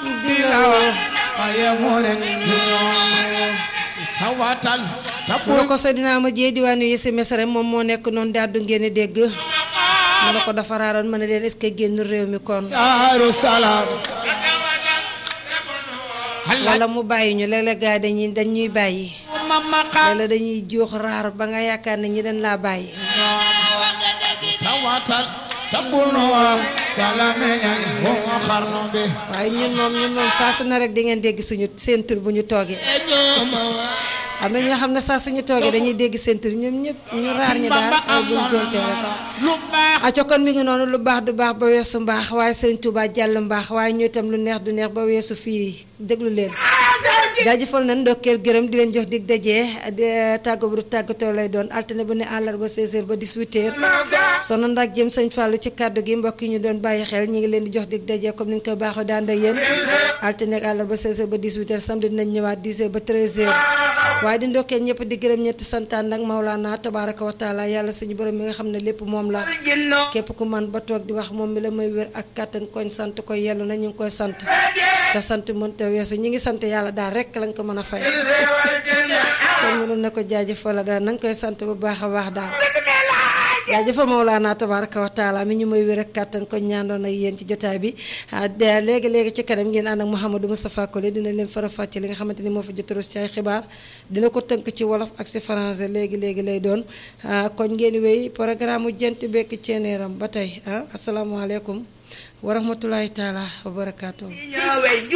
dilawo waaye moo leen tawatal mu ne ko Seydina ma jee diwaanu yi si mesare moom moo nekk noonu di àddu ngeen di dégg mu ne ko dafa raaroon ma ne leen est-ce que génn réew mi kon daaru salaam wala mu bàyyi ñu léeg-léeg gars yi dañuy dañuy bàyyi mamaka léeg-léeg dañuy juux raar ba nga yaakaar ne ñi dañ laa bàyyi tawatal tabunu wa salame ñaan bo xarnu bi waaye ñun moom ñun moom saa su ne rek di ngeen dégg suñu seen tur bu ñu toogee am na ñoo xam ne saa suñu toogee dañuy dégg seen tur ñoom ñëpp ñu raar ñi daal ay buñ doonte rek lu baax aco kon mi ngi noonu lu baax du baax ba weesu mbaax waaye Serigne Touba jàll mbaax waaye ñu itam lu neex du neex ba weesu fii déglu leen jaajëfal nañ ndokkeel gërëm di leen jox dig dajee tàggo bu du tàggatoo lay doon altine bu ne àllarba 16h ba 18h sono ndak jëm sëñ Fallou ci kàddu gi mbokk yi ñu doon bàyyi xel ñi ngi leen di jox dig dajee comme ni ñu koy baaxoo daan ak yéen altine ak àllarba 16h ba 18h samedi dinañ ñëwaat 10h ba 13h waaye di ndokkeel ñëpp di gërëm ñetti santaan nag Maulana tabaraka wa taala yàlla suñu borom mi nga xam ne lépp moom la képp ku man ba toog di wax moom mi la may wér ak kàttan koñ sant koy yellu na ñu ngi koy sant te sant mënta weesu ñi ngi sant yàlla daal rek lañ ko mën a fay kon mënoon na ko jaajëfal daal na nga koy sant bu baax a baax daal jaajëfa Mawlaana tabaraka wa taala mi ñu may wér ak kàttan ko ñaandoon ak yéen ci jotaay bi léegi léegi ci kanam ngeen ànd ak Mouhamadou Moustapha Kole dina leen fara fàcce li nga xamante ni moo fi jot ci ay xibaar dina ko tënk ci wolof ak si français léegi léegi lay doon kon ngeen wéy programme jent bekk ceeneeram ba tey ah asalaamaaleykum wa rahmatulahi taala wa barakaatu.